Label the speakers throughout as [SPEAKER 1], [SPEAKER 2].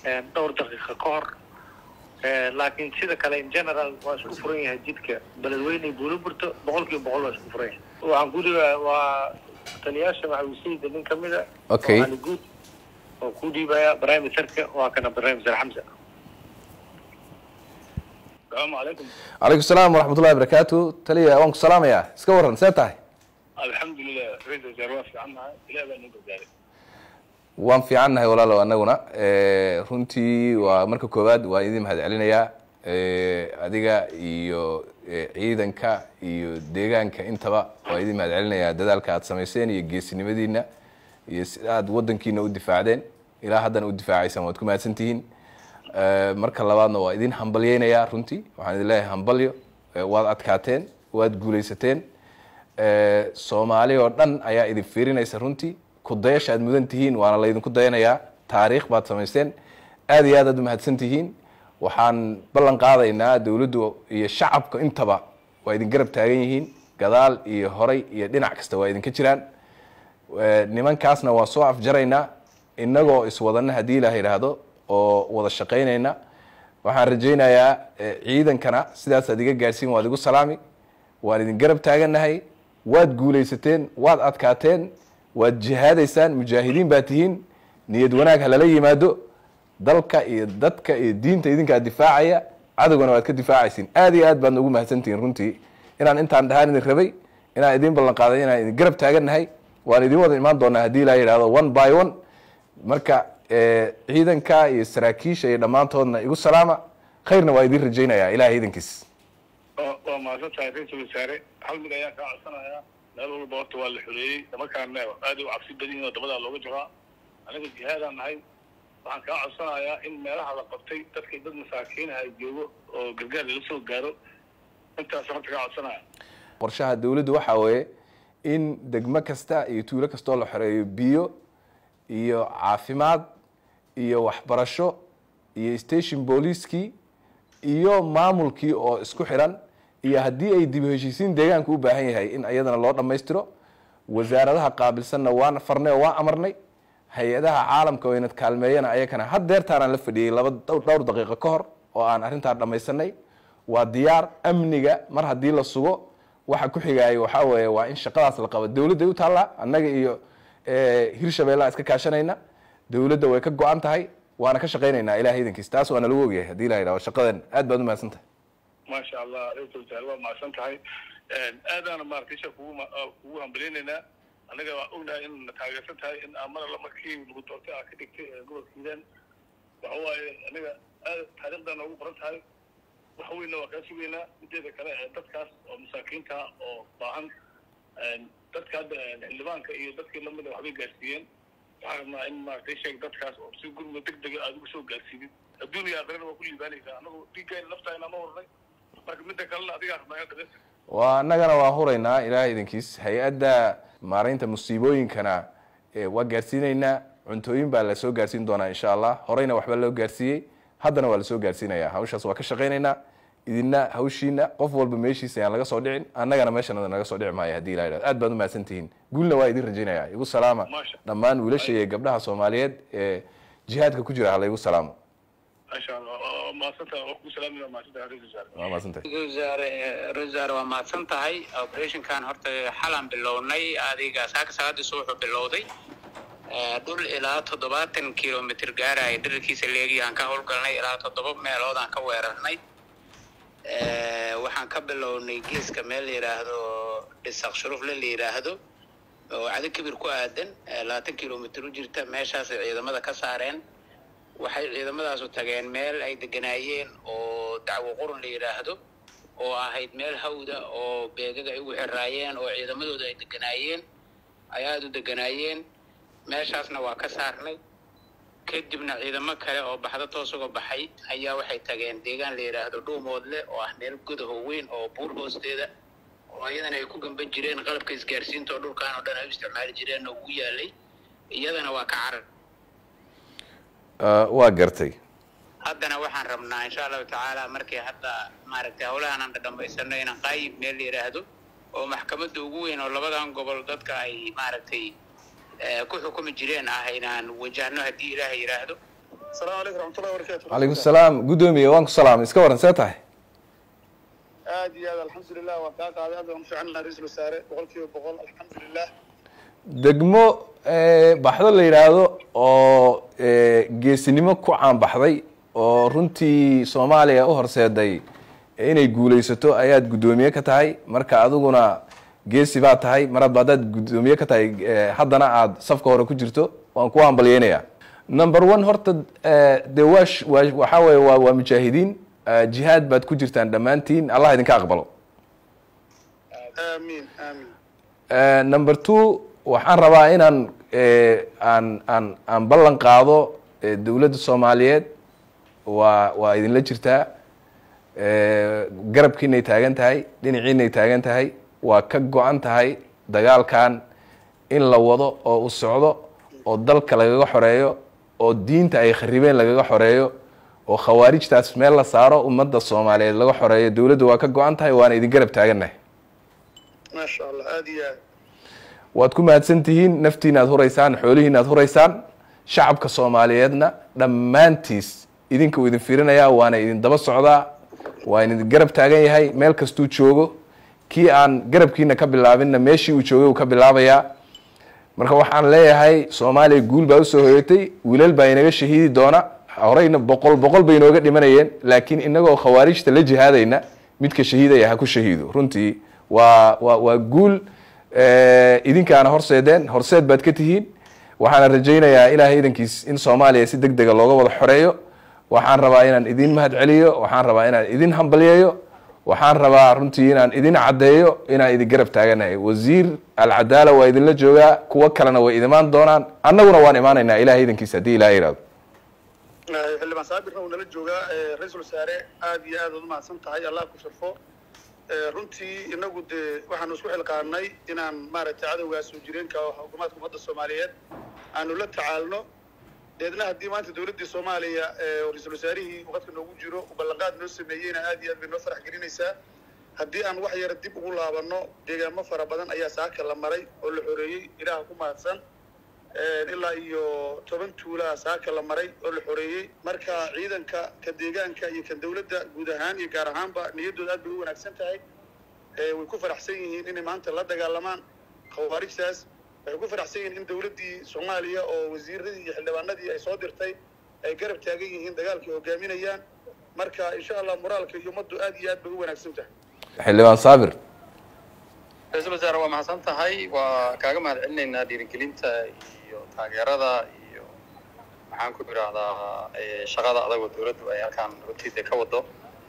[SPEAKER 1] dhowr daqiiqa ka hor laakiin sida kale in general waa isku furan yahay jidka beledweyne buuliburto boqol kiiba boqol waa isku furan yahay waxaan ku dhiibaa waa taliyaasha maxawisayda nin kamid a
[SPEAKER 2] Okay.
[SPEAKER 1] oo Ali guud oo ku dhiibaya prime ministerka waa kana prime minister xamsa asalaamu calaykum
[SPEAKER 2] calaykum salaam waraxmatullahi barakaatu taliya waan ku salaamayaa iska waran see tahay
[SPEAKER 1] alxamdulilah ra-isul wasaare waa fiican nahay ilaah baa noo gargaaray
[SPEAKER 2] waan fiican nahay walaalow anaguna Eh, runtii waa marka koowaad waan idin mahad celinayaa Eh, adiga iyo eh, ciidanka iyo deegaanka intaba waan idin mahad celinayaa dadaalka aad samayseen iyo geesinimadiina iyo si aad wadankiina u difaacdeen ilaa haddana u difaacaysaan waad ku mahadsantihiin Eh, marka labaadna waa idin hambalyeynayaa runtii waxaan idin leeyahay hambalyo Eh, waad adkaateen waad guulaysateen Eh, soomaali oo dhan ayaa idin fiirinaysa runtii kudayasha aad mudan tihiin waana laydinku dayanayaa taariikh baad samaysteen aad iyo aad aad umahadsan tihiin waxaan ballan qaadaynaa dowladdu iyo shacabka intaba waa idin garab taagan yihiin gadaal iyo horay iyo dhinac kasta waa idinka jiraan Eh, nimankaasna waa soo afjaraynaa innagoo iswadana haddii ilaah yidhaahdo oo wada shaqaynayna waxaan rajaynayaa eh, ciidankana sidaas aad iga gaadhsiin waad igu salaami waan idin garab taagannahay waad guulaysateen waad adkaateen waad jihaadaysaan mujaahidiin baa tihiin niyad wanaag ha lala yimaado dalka iyo dadka iyo diinta idinkaa difaacaya cadowgana waad ka difaacaysiin aad iyo aad baadna ugu mahadsantihiin runtii inaan intaan dhahaan idin rabay inaan idin ballan qaaday inaan idin garab taagannahay waan idin wada imaan doonaa haddii ilaa yidhahdo one by one marka eh, ciidanka iyo saraakiisha iyo dhammaantoodna igu salaama khayrna waa idin rajaynayaa ilahay idankiis
[SPEAKER 1] waa waa mahadsan tahay ra-isul wasaare hal mid ayaan kaa codsanayaa meel walba horta waa la xoreeyey nimankaana aad u cabsi badan yihin oo dabadaa looga jiraa aniga jihaadaan nahay waxaan kaa codsanayaa in meelaha la qabtay dadkii dad masaakiinaha ay joogo oo gargaar lala soo gaaro intaas horta kaa codsanaya
[SPEAKER 2] qorshaha dowladdu waxaa weeye in degmo kasta iyo tuulo kastoo la xoreeyo biyo iyo caafimaad iyo waxbarasho iyo station booliiskii iyo maamulkii oo isku xiran iyo haddii ay dib u heshiisiin deegaanka u baahan yahay in iyadana loo dhammaystiro wasaaradaha qaabilsanna waan farnay oo waan amarnay hay-adaha caalamka oo inad kaalmeeyana ayakana haddeertaanaan la fadhiyey laba dhowr dhowr daqiiqo ka hor oo aan arrintaa dhammaysanay waa diyaar amniga mar haddii la sugo waxa ku xigaayo waxaa weeye waa in shaqadaas la qabo dowladday u taallaa annaga iyo eh, hirshabeellaa iska kaashanayna dowladda way ka go-an tahay waana ka shaqaynaynaa ilahay idankiis taas waana lagu ogyahay haddii la yidhahdo shaqadan aad baad u mahadsan tahay
[SPEAKER 1] maasha allah ra-isul wasaare waa mahadsan tahay aadaana maaragtay isha kugu ma- ah, kugu hambaleynaynaa anaga waa ognahay in na taageersan tahay in amar alla markii lagu doortay aa ka dhigtay ee gobolka hiiraan waxa waaye aniga aad taariikhdaa noogu qoran tahay wax weynna waa kaa sugaynaa mideeda kale ee dadkaas oo masaakiinta oo baahan dadka hadda xildhibaanka iyo dadkii lamida waxbay gaarsiiyeen waxaan rabnaa in maaragtay sheeg dadkaas oo si gurma deg dega aad ugu soo gaarsiidid adduun iyo aakhirana waa ku liibaanaysaa anagu dhiiggayna naftaayna ma hornay marka midda kalena adigaa rabnaa in dhageysta
[SPEAKER 2] waa annagana waa huraynaa ilahay idankiis hay-adda maaraynta musiibooyinkana eh, waa gaarsiinaynaa cuntooyin baa la soo gaarsiin doonaa insha allah horeyna waxba loo gaarsiiyey haddana waa lasoo gaarsiinayaa hawshaas waa ka shaqaynaynaa idina hawshiina qof walba meeshiisa ayaan laga soo dhicin annagana meeshanada naga soo dhici maayo haddii la yidhahdo aad baad umahadsan tihiin guulna waa idin rajaynaya igu salaama
[SPEAKER 1] Maasha.
[SPEAKER 2] dhammaan wiilasha iyo gabdhaha soomaaliyeed ee jihaadka ku jira hala igu salaamo
[SPEAKER 1] maasha allah waa mahadsantaha waa kugu salaamaya mahadsantaha ra-isul wasaare
[SPEAKER 2] waa mahadsantahay
[SPEAKER 3] ra-iisul wasaare ra-isul wasaare waa mahadsan tahay operationkan horta xalaan bilownay adiga saaka salaadii subaxu bilowday Eh, dhul ilaa toddobaatan kilomitr gaaraya dherarkiisa leegiyaan ka howlgalnay ilaa toddoba meelood aan ka weerarnay Eh, waxaan ka bilownay geeska meel la yidhaahdo dhisaq shurufle la yidhaahdo oo cado kibir ku aadan eh, labaatan kilomitr u jirta meeshaasay ciidamada ka saareen waxay ciidamadaasu tageen meel ay deganaayeen oo dacwo qurun la yidhaahdo oo ahayd meel hawda oo beegaga ay ugu xiraayeen oo ciidamadooda ay deganaayeen ay aada u deganaayeen meeshaasna waa ka saarnay kadibna ciidamo kale oo baxda toos uga baxay ayaa waxay tageen deegaan la yidhaahdo dhuumoodle oo ah meel gudaho weyn oo buur hoosteeda oo iyadana ay ku gamban jireen qalabka isgaarsiinta oo dhulkaan oo dhan ay u isticmaali jireen oo ugu yaalay iyadana waa ka carar
[SPEAKER 2] Eh, waa gartay
[SPEAKER 3] haddana waxaan rabnaa insha allahu tacaala markii hadda maaragtay howlahan aan dhamaysano inaan qaayib meel la yidhaahdo oo maxkamadda ugu weyn oo labadan gobol dadka ay maaragtay eh, ku xukumi jireen ah inaan wajahno haddii ilaaha yidhaahdo
[SPEAKER 4] asalaamu calaykum raxmatullahi wabarakatu
[SPEAKER 2] calaykum salaam guddoomiye waan ku salaamay iska waran see tahay
[SPEAKER 4] aad iyo aad alxamdulilah waan kaa qaaday aad baan u fiicannaa ra-iisul wasaare boqol kiiba boqol alxamdulilah
[SPEAKER 2] degmo baxdo la yidhaahdo oo geesinimo ku caanbaxday oo runtii soomaaliya u horseeday inay guulaysato ayaad guddoomiye ka tahay marka adiguna geesi baa tahay mar hadba haddaad guddoomiye ka tahay haddana aad safka hore ku jirto waan ku hambalyeynayaa number one horta de waa waxaa weye waa waa mujaahidiin jihaad baad ku jirtaan dhammaantiin allah idinka aqbalo
[SPEAKER 4] aamiin aamiin
[SPEAKER 2] number two waxaan rabaa inaan aan aan aan ballan qaado dowladda soomaaliyeed waa waa idinla jirtaa garabkiinay taagan tahay dhinaciinay taagan tahay waa ka go-an tahay dagaalkan in la wado oo u socdo oo dalka lagaga xoreeyo oo diinta ay kharibeen lagaga xoreeyo oo khawaarijtaas meel la saaro ummadda soomaaliyeed laga xoreeyo dowladda waa ka go-an tahay waana idin garab taagannahay
[SPEAKER 4] maasha allah aad iyo aad
[SPEAKER 2] waad ku mahadsan tihiin naftiina aad huraysaan xoolihiina aad huraysaan shacabka soomaaliyeedna dhammaantiis idinka uu idin fiirinayaa waana idin daba socdaa waa idin garab taagan yahay meel kastuu joogo kii aan garabkiina ka bilaabinna meeshii uu joogay uu ka bilaabayaa marka waxaan leeyahay soomaaliya guul baa usoo hoyatay wiilal baa inaga shahiidi doona horeyna boqol boqol bay inooga dhimanayeen laakiin inagoo khawaarijta la jihaadayna midka shahiidaya ha ku shahiido runtii waa waa waa guul idinkaana horseedeen horseed baad ka tihiin waxaana rajaynayaa ilaahay idankiis in soomaaliya si deg dega looga wada xoreeyo waxaan rabaa inaan idin mahad celiyo waxaan rabaa inaan idin hambalyeeyo waxaan rabaa runtii inaan idin caddeeyo inaan idin garab taaganahay wasiir alcadaala waa idinla joogaa kuwo kalena way idimaan doonaan annaguna waan imaanaynaa ilahay idankiis haddii ilaha yihahdo
[SPEAKER 4] xildhibaan saabirna uu nala joogaa ra-iisul wasaare aad iyo aad ad umahadsan tahay allah ku sharfo runtii inagu dee waxaanu isku xilqaanay inaan maaragtay cadowgaas soo jireenka oo xukuumaadka ummadda soomaaliyeed aanu la tacaalno deedna haddii maanta dowladdii soomaaliya oo ra-iisul wasaarihii waqadka noogu jiro uu ballanqaad noo sameeyeyna aad iyo aad bay noo farax gelinaysaa haddii aan wax yara dib ugu laabanno deegaamo fara badan ayaa saaka la maray oo la xoreeyey ilaaha ku mahadsan ilaa iyo toban tuulaa saaka la maray oo la xoreeyey marka ciidanka ka deegaanka iyo kan dowladda guud ahaan iyo gaar ahaanba niyaddooda aad bay u wanaagsan tahay way ku faraxsan yihiin inay maanta la dagaalamaan khawaarijtaas waxay ku faraxsan yihiin in dowladdii soomaaliya oo wasiiradii iyo xildhibaanadii ay soo dirtay ay garab taagan yihiin dagaalkay hogaaminayaan marka insha allah moraalka iyo ummaddu aad iyo aad bay u wanaagsan tahay
[SPEAKER 2] xildhibaan saabir
[SPEAKER 5] ra-iisul wasaare waa mahadsan tahay waa kaaga mahad celinaynaa dhiirigelinta iyo taageerada iyo maxaan ku idhaahdaa shaqada adagoo dowladdu ay halkaan runtiida ka wado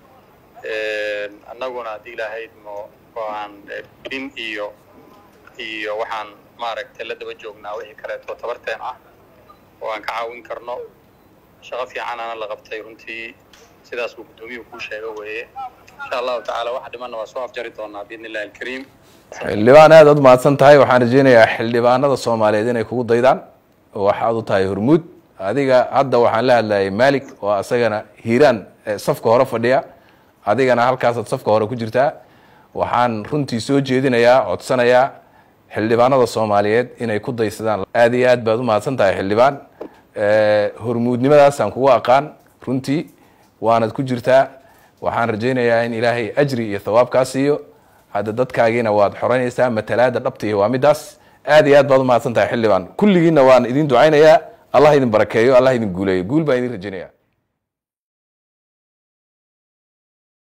[SPEAKER 5] annaguna haddii ilaahayd mo waan in iyo iyo waxaan maaragtay la daba joognaa wixii kaleeto tabarteen ah oo aan ka caawin karno shaqo fiicanana la qabtay runtii sidaas uu guddoomiyuhu kuu sheego weeye insha allahu tacaala waxa dhimanna waa soo afjari doonaa biidni illahi alkariim
[SPEAKER 2] xildhibaan aad aad umahadsan tahay waxaan rajeynayaa xildhibaanada soomaaliyeed inay kugu daydaan oo waxaad u tahay hormuud adiga hadda waxaan la hadlayay malik oo asagana hiiraan safka hore fadhiya adigana halkaasaad safka hore ku jirtaa waxaan runtii soo jeedinayaa codsanayaa xildhibaanada soomaaliyeed inay ku daysadaan aad iyo aad baad u mahadsan tahay xildhibaan hormuudnimadaasaan kugu aqaan runtii waanad ku jirtaa waxaan rajaynayaa in ilaahay ajri iyo thawaab kaa siiyo hadda dadkaagiina waad xoranaysaa matalaada dhabtiihi waa midaas aad iyo aad baad umahadsan tahay xildhibaan kulligiina waan idin ducaynayaa allah idin barakeeyo allah idin guuleeyo guul baan idin rajaynaya